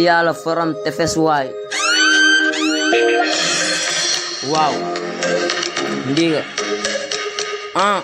yàlla forom tefes waay waaw ndiga ah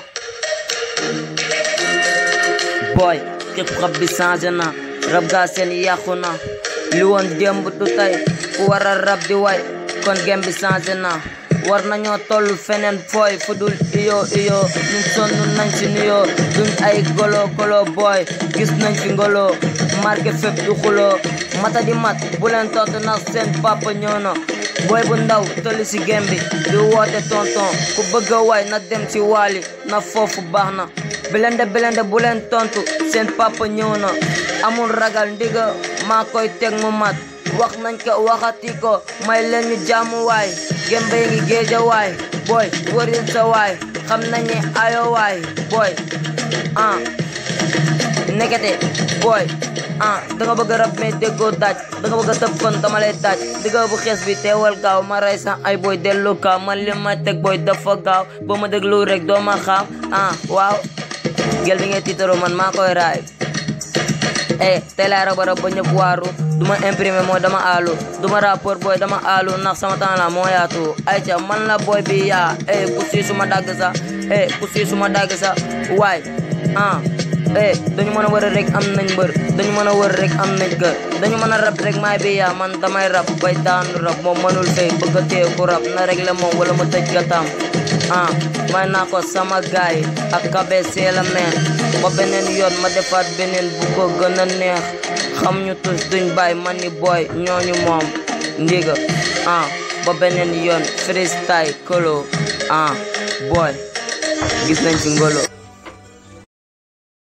boy képp xab bi changé na rab gaa seen yàqu na li woon démb du tey ku war a rab di way kon gem bi changé na war nañoo toll feneen fooy fu dul iyo iyo ñun sonn nañ ci nuyoo duñ ay golo golo boy gis nañ fi ngolo marqué fépp du xuloo mata di mat bu leen tontu ndax seen papa ñëw na boy bu ndaw tolli ci gem bi di woote tonton ku bëgg a way na dem ci waali na foofu baax na bilende bilende bu leen tontu seen papa ñëw na amul ragal ndiga maa koy teg mu mat wax nañ ko waxati ko may leen ñu jaamu waay gembe ngi géeja waay boy wëril sa waay xam nañ ne ayo waay boy ah nekkete boy ah danga bëgg rab mais déggoo daaj danga bëgg tëb kon dama lay daaj digga bu xees bi teewal gaaw ma rey sa ay boy dellu kaaw man li ma teg boy dafa gaaw boo ma déglu rek doo ma xaam ah waaw gel bi ngay tiitaroo man maa koy raay eh tey laay raba rab ba ñëpp waaru duma imprimé moo dama aalu duma rapport booy dama aalu ndax sama temps la moo yaatu ayca man la booy bi yaa eh ku sii suma dagg sa eh ku sii suma dagg sa waay ah eh dañu mën a wër rek am nañ mbër dañu mën a wër rek am nañ kër dañu mën a rab rek maay bi yaa man damay rab bay daanu rab moom mënul fay bëgg a téye ku rab na rek la moom wala mu tëj ka tam ah may naa ko sama gaay ak kabe seela meen ba beneen yoon ma defaat beneen bu ko gën a neex xam ñu tus duñ bàyyi man ni booy ñooñu moom ndiga ah ba beneen yoon freestyle kolo ah booy gis nañ ci ngolo